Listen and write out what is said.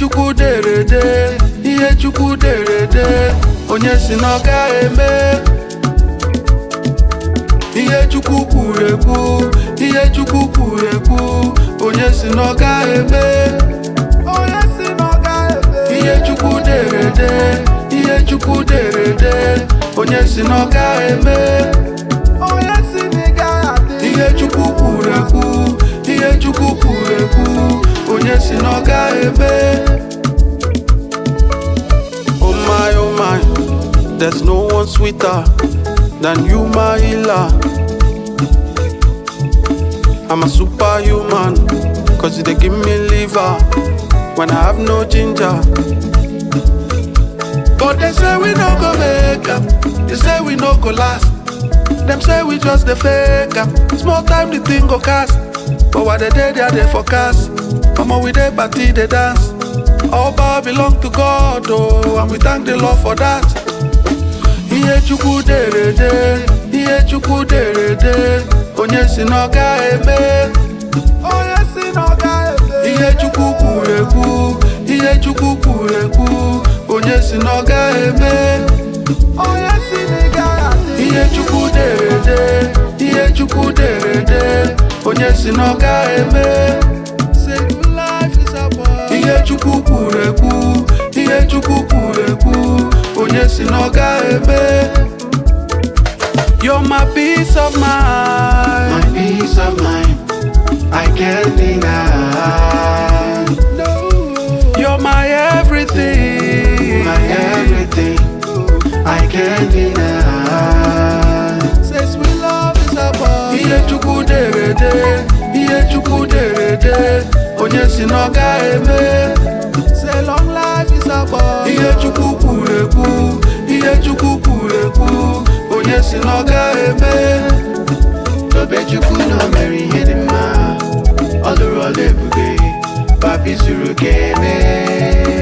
chukwu dere de ihe chukwu dere de onye si na ọ gaghị eme ihe chukwu kwuru ekwu ihe chukwu kwuru ekwu onye si na ọ gaghị eme onye si na ọ gaghị eme ihe chukwu dere de ihe chukwu dere de onye si na ọ gaghị eme onye si na ị gaghị adị ihe chukwu kwuru ekwu ihe chukwu kwuru ekwu onye si na ọ gaghị eme Oh my, oh my, there's no one sweeter than you, my healer. I'm a superhuman, cause you they give me liver when I have no ginger. But they say we no go make up, they say we no go last. Them say we just the fake up, small time the thing go cast. But what they day they are they forecast. Mama we dey party they dance. All power belong to God, oh, and we thank the Lord for that. Ihe Chukwu dere de, ihe Chukwu dere de, onye si na ọ gaghị eme. Onye si na ọ gaghị eme. Ihe Chukwu kwuru ekwu, ihe Chukwu kwuru ekwu, onye si na ọ gaghị eme. Onye si na ị gaghị adị. Ihe Chukwu dere de, ihe Chukwu dere de, onye si na ọ gaghị eme. Say life is about ihe chukwu kwuru ekwu ihe chukwu kwuru ekwu onye si na ọ gaghị eme You're my peace of mind My peace of mind, I can't deny. You're my everything My everything, I can't deny. Say sweet love is about ihe chukwu dere de ihe chukwu dere de onye si na ọ gaghị eme Say long life is about ihe chukwu kwuru ekwu ihe chukwu kwuru ekwu onye si na ọ gaghị eme Tobechukwu na o mere ihe dị mma, ọ lụrụ ọla ebube, papi zuru ka eme.